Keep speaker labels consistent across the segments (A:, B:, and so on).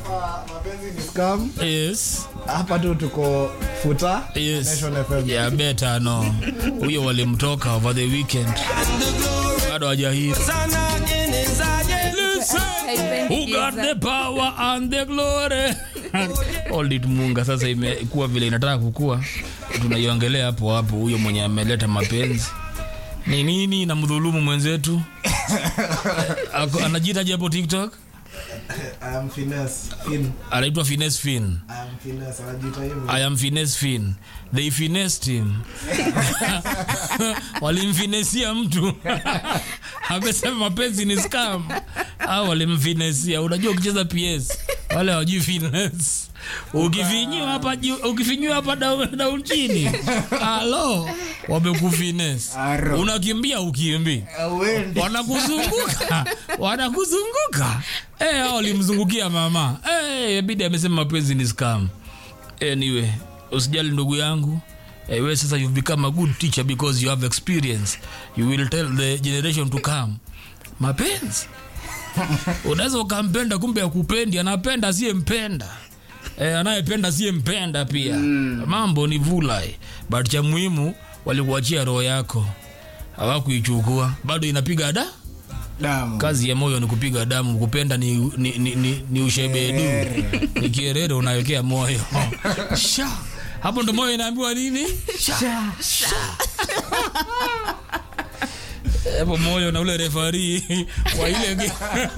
A: hapa mapenzi ni scam.
B: yes
A: Hapa tu tuko futa
B: yes
A: Nation FM.
B: yeah better no huyo walimtoka over the weekend bado hajahiri Listen, who got the power and the glory Hold it munga sasa imekuwa vile inataka kukua tunaiongelea hapo hapo huyo mwenye ameleta mapenzi ni nini na mdhulumu mwenzetu Ako- anajiitaje hapo tiktok
A: I am finesse. Fin.
B: anaitwa fines fin
A: I am finesse. Anajiita hivyo.
B: I am finesse fin. They finessed him. Walimfinesia mtu. Amesema mapenzi ni scam. Au walimfinesia. Unajua ukicheza PS wale hawajui finesse. Ukifinyiwa hapa juu, ukifinyiwa hapa down, down chini. Halo, wamekufinesse.
A: Aro.
B: Unakimbia ukimbi.
A: Auendi.
B: Wanakuzunguka. Wanakuzunguka. Eh, hao walimzungukia mama. Eh, bidi amesema mapenzi ni scam. Anyway, usijali ndugu yangu. Eh, we sasa you've become a good teacher because you have experience. You will tell the generation to come. Mapenzi. Unaweza ukampenda kumbe akupendi, anapenda asiyempenda. Eh, anayependa asiyempenda pia. Mambo ni vulai. But cha muhimu walikuachia roho yako. Hawakuichukua. Bado inapiga da?
A: Damu.
B: kazi ya moyo ni kupiga damu kupenda ni, ni, ni, ni, ni ushebedu ni kierere unawekea moyo sha hapo ndo moyo inaambiwa nini sha sha hapo moyo na ule refari wa ile ge-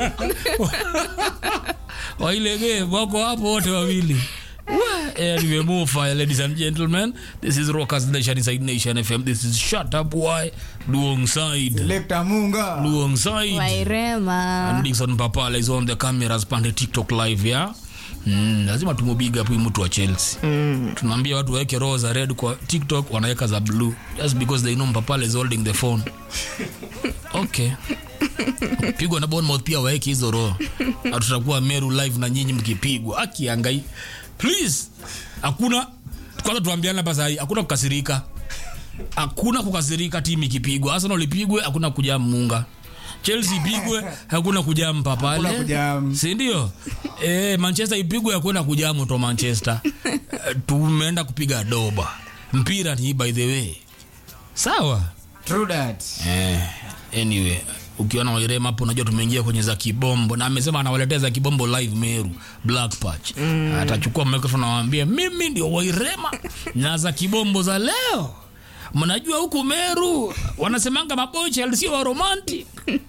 B: wa ile game wako hapo wote wawili Wa- Anyway, move fire, ladies and gentlemen. This is Rockers Nation inside Nation FM. This is Shut Up Why Luong Side.
A: Lekta Munga.
B: Luong Side.
C: wairema
B: And Dixon Papala is on the cameras pande TikTok live ya Mm, lazima tumubiga hapo mtu wa Chelsea. Mm. Tunaambia watu waweke roho za red kwa TikTok wanaweka za blue just because they know Papala is holding the phone. Okay. Pigwa na Bournemouth pia waweke hizo roho. Na tutakuwa Meru live na nyinyi mkipigwa. Akiangai. Please. Hakuna kwanza tuambiane hapa sahi, hakuna kukasirika. Hakuna kukasirika timu ikipigwa. Arsenal ipigwe, hakuna kujaa munga. Chelsea ipigwe, hakuna kujampa pale.
A: Hakuna kujam.
B: Si ndio? Eh, Manchester ipigwe, hakuna kujamu to Manchester. Eh, Tumeenda kupiga doba. Mpira ni by the way. Sawa?
A: True that.
B: Eh, anyway, ukiona Wairema hapo unajua tumeingia kwenye za kibombo na amesema anawaletea za kibombo live Meru Black Patch. Atachukua microphone anawaambia mimi ndio Wairema na za kibombo za leo. Mnajua huku Meru wanasemanga mabocha sio wa romantic.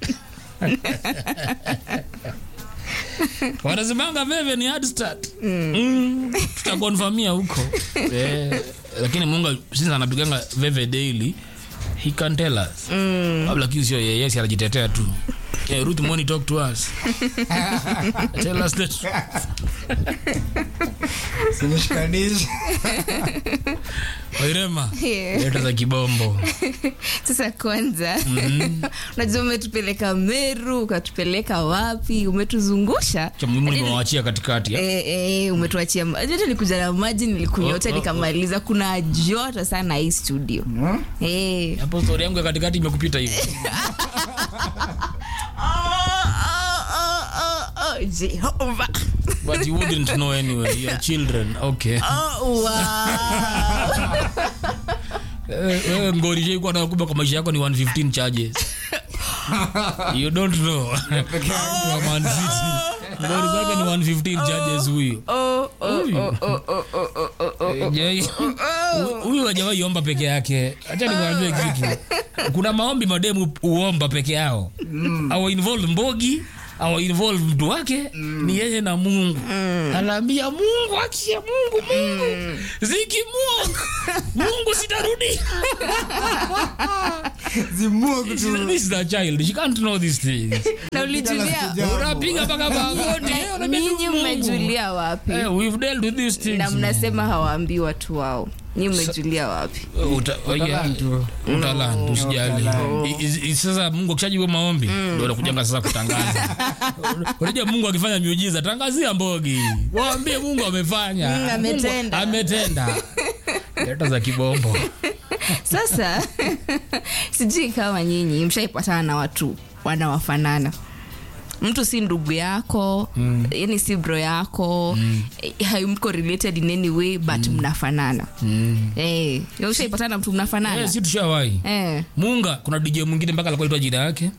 B: wanasemanga veve ni hard start mm. tutakonfamia huko eh, lakini munga since anapiganga veve daily he can tell us mm. lakini sio yeye yes anajitetea tu yeah, Ruth Moni talk to us tell us the truth.
A: Sinishikanisha.
B: Wairema
C: Yeah.
B: leta za kibombo
C: sasa kwanza unajua umetupeleka meru ukatupeleka wapi umetuzungusha
B: cha muhimu nimewachia katikati ya.
C: Eh, eh, umetuachia ma- hata nilikuja na maji nilikunywa yote
B: Oh, oh,
C: nikamaliza kuna joto sana hii studio
A: Hmm?
C: Eh.
B: hapo story yangu ya katikati imekupita hivi
C: Oh, oh, oh, oh, Jehova.
B: but you wouldn't know anyway your children okay
C: Oh, wow.
B: Eh, wewe ngori shaikuwa nakuba kwa maisha yako ni 115 charges you don't know Wa Man City. ngori zake ni 115 charges huyu
C: Oh, oh, oh, oh, oh, oh, oh, oh, oh.
B: Eh, je, hu- huyu hajawahi omba peke yake hacha nikuambie kitu kuna maombi mademu uomba peke yao awa involve mbogi awa involve mtu wake ni yeye na mungu anaambia mungu akie mungu mungu zikimungu mungu sitarudi
A: Zimua
B: This
A: kutu.
B: is- this is a child she can't know these things
C: na ulijulia
A: Jambo.
B: unapiga mpaka magoti eh, unaambia tu
C: ninyi
B: Mungu.
C: mmejulia wapi
B: Eh, we've dealt with these things
C: na mnasema hawaambii watu wao nyi mmejulia wapi
B: Uta-
A: Utalantu.
B: utalantu usijali
A: Utalantu.
B: I- i- i- sasa mungu akishajibu maombi ndo nakujanga sasa kutangaza unajua mungu akifanya miujiza tangazia mbogi waambie mungu amefanya
C: Mm, ametenda.
B: Mungu ametenda leta za kibombo
C: sasa sijui kama nyinyi mshaipatana na watu wanawafanana mtu si ndugu yako mm. yani si bro yako mm. haimko related in any way but mm. mnafanana
B: Mm.
C: eh, ushaipatana na mtu mnafanana
B: Eh, si tushawahi
C: eh.
B: munga kuna dj mwingine mpaka alikuwa aitwa jina yake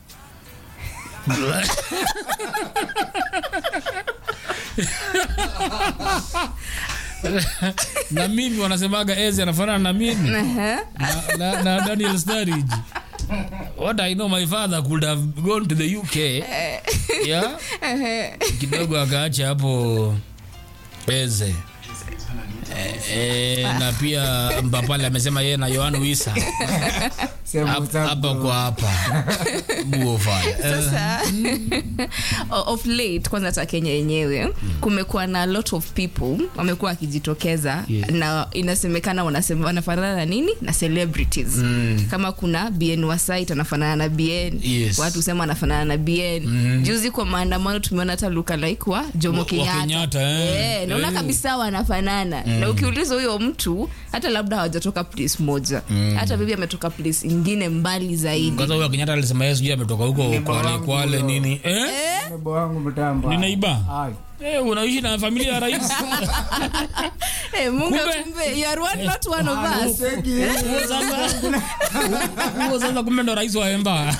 B: na mimi wanasemaga ezi anafanana na mimi
C: Aha.
B: na, na, na daniel starage what i know my father could have gone to the uk yeah kidogo akaacha hapo eze Eh, eh, na pia mbapale amesema yeye na yohan wisa
A: Sema
B: Hap-
A: what's up,
B: hapa
A: bro.
B: kwa hapa buofaya
C: sasa o- of late kwanza hata kenya yenyewe kumekuwa na a lot of people wamekuwa wakijitokeza
B: Yes.
C: na inasemekana wanasema wanafanana na nini na celebrities
B: Mm.
C: kama kuna bn wasait anafanana na bn
B: Yes.
C: watu husema anafanana na bn
B: Mhm.
C: juzi kwa maandamano tumeona hata luka like wa jomo
B: Wa- wa
C: kenyatta
B: Kenyatta, eh.
C: Eh, naona
B: Eh.
C: kabisa wanafanana na ukiuliza huyo mtu hata labda hawajatoka place moja hata bibi ametoka place ingine mbali zaidi
B: kwanza huyo kenyatta alisema yeye sijui ametoka huko
A: Neighbor
B: kwale
A: wangu
B: kwale
A: huyo.
B: nini eh?
A: Neighbor wangu mtamba.
B: Ni neighbor?
A: Ai.
B: Eh, unaishi na familia ya rais
C: Eh, Mungu
B: Kumbe-
C: kumbe, you are one, not one of
A: Ah,
C: us.
A: seki.
B: Huo sasa- huo sasa kumbe ndo rais wa emba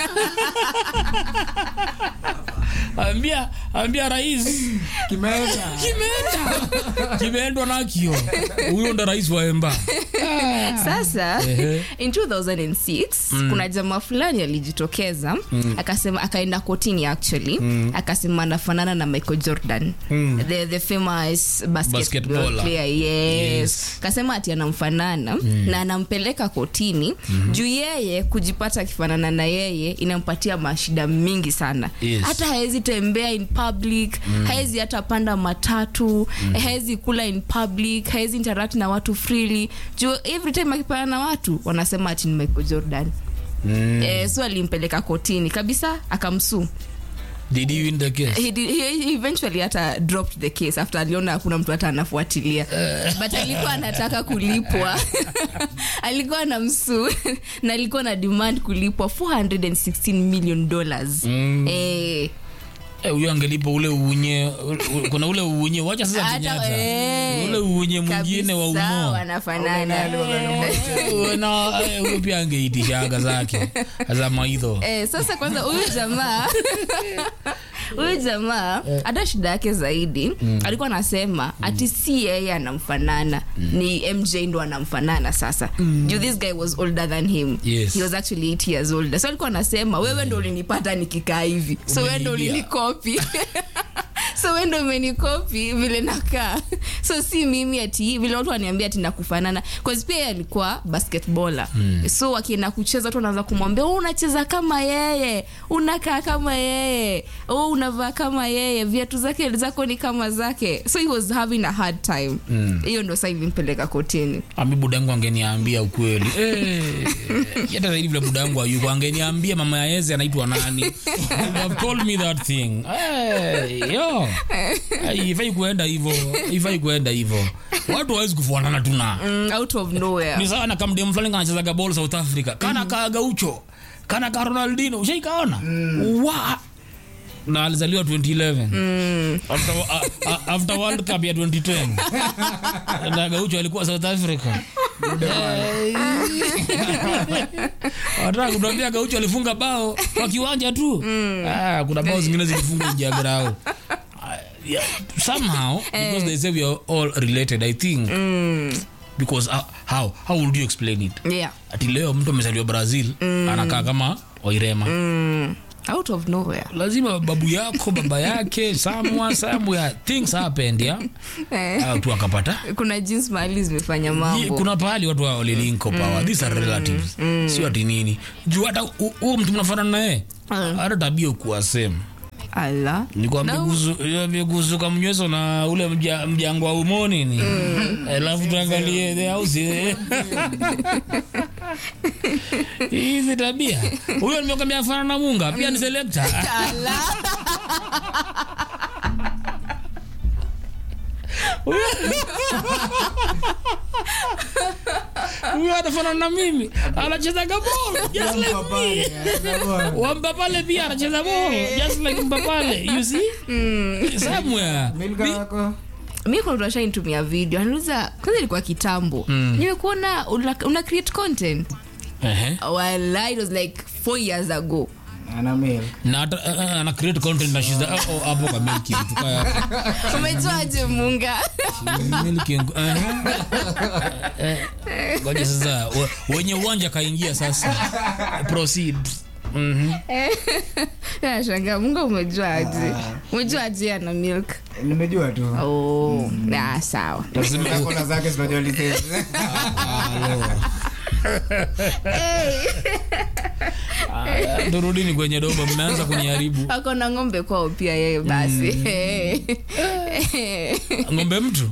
B: ambia ambia rais
A: Kimeenda.
B: kimeenda kimeendwa nakio huyo ndo rais wa emba
C: sasa
B: Ehe.
C: in 2006 kuna jamaa fulani alijitokeza akasema akaenda kotini actually akasema anafanana na michael jordan the, the famous basketball
B: Basketballer.
C: player yes.
B: Yes.
C: kasema ati anamfanana na anampeleka kotini juu yeye kujipata akifanana na yeye inampatia mashida mingi sana
B: Yes.
C: hata hawezi tembea in public hawezi hata panda matatu hawezi kula in public hawezi interact na watu freely juu every time akipana na watu wanasema ati ni michael jordan
B: Mm.
C: eh, so alimpeleka kotini kabisa akamsuu
B: did he win the case
C: he, did- he he eventually hata dropped the case after aliona hakuna mtu hata anafuatilia but alikuwa anataka kulipwa alikuwa na msuu na alikuwa na demand kulipwa 416 million dollars
B: Mm.
C: eh,
B: Eh, huyo angelipa ule uunye u- kuna ule uunye wacha sasa
C: hata
B: kenyatta
C: eh,
B: ule uunye mwingine wa
C: kabisa
B: umo
C: wanafanana
B: Eh, na eh, huyo pia angeitishaga zake za maidho
C: eh, sasa kwanza huyu jamaa huyu jamaa hata shida yake zaidi alikuwa anasema ati si yeye anamfanana ni mj ndo anamfanana sasa juu this guy was older than him
B: Yes.
C: he was actually 8 years older so alikuwa anasema wewe ndo ulinipata nikikaa hivi so wewe ndo
B: Umeniibia.
C: ulinikopi so we ndo umenikopi vile nakaa so si mimi ati vile watu waniambia ati nakufanana cause pia yeye alikuwa basketballer mm. so akienda kucheza watu wanaanza kumwambia oh, unacheza kama yeye unakaa kama yeye oh, unavaa kama yeye viatu zake zako ni kama zake so he was having a hard time hiyo ndo saa ilimpeleka kotini
B: ami budangu angeniambia ukweli Eh, hata zaidi vile budangu ayuko angeniambia mama ya eze anaitwa nani Would have told me that thing Eh, yo Eh, ifai kuenda hivo ifai kuenda hivo watu wawezi kufuanana tuna
C: mm, out of nowhere
B: ni sawa na kamdem fulani kanachezaga ball south africa kana kaa gaucho kana ka ronaldino ushaikaona wa na alizaliwa 2011 after, a, a, after world cup ya 2010 na gaucho alikuwa south africa wataka kutuambia gaucho alifunga bao kwa kiwanja tu ah, kuna bao zingine zilifunga nje ya grau yeah, somehow because they say we are all related i think because uh, how how would you explain it
C: yeah
B: ati leo mtu amezaliwa brazil anakaa kama wairema
C: mm, out of nowhere
B: lazima babu yako baba yake samwa somewhere things happened ya
C: eh,
B: Ah, tu akapata
C: kuna jinsi mahali zimefanya
B: Ye-
C: mambo
B: kuna pahali watu wa walilinko power these are relatives sio ati nini juu hata hu- huo mtu mnafanana naye
C: Mm.
B: hata tabia ukuwa same
C: ala
B: nikwambia
C: No.
B: kuhusu- kuhusuka mnyweso na ule mja- mjango wa umoni ni alafu tuangalie the house hizi tabia huyo nimekwambia afana na munga pia ni selekta
C: ala
B: huyo anafanana na mimi anachezaga ball just like me wambapale pia anacheza ball just like mbapale you see somewhere
A: milka
B: Mi-
A: wako
C: mi kuna mtu ashanitumia video anauliza kwanza ilikuwa kitambo nimekuona una, una create content
B: Ehe.
C: Walai, it was like four years ago
A: ana milk
B: na hata eh, eh, ana create content na shiza oh, oh, hapo kwa milki vitu kaya
C: umejuaje munga
B: milki eh, eh, ngoja sasa we- wenye uwanja kaingia sasa proceed Mhm.
C: nashanga munga umejuaje umejuaje ana milk
A: nimejua tu
C: oh, ah, sawa
B: Lazima-
A: kona zake zinajua lisensi
B: Ah, turudini kwenye doba mmeanza kuniharibu
C: ako na ng'ombe kwao pia yeye basi
B: ng'ombe mtu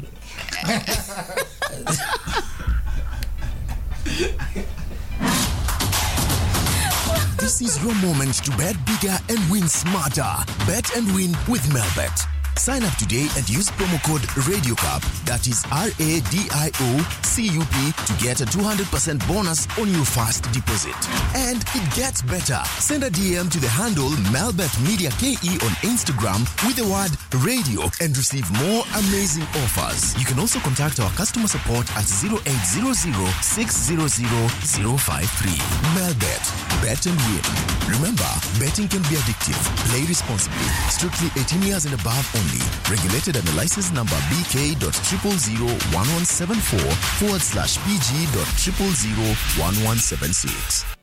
D: This is your moment to bet bigger and win smarter. Bet and win with Melbet. Sign up today and use promo code RadioCup, that is R A D I O C U P, to get a 200% bonus on your first deposit. And it gets better. Send a DM to the handle Melbet Media KE on Instagram with the word radio and receive more amazing offers. You can also contact our customer support at 0800 600 053. Melbet. Bet and win. Remember, betting can be addictive. Play responsibly. Strictly 18 years and above only. Regulated under license number BK.0001174 forward slash PG.0001176.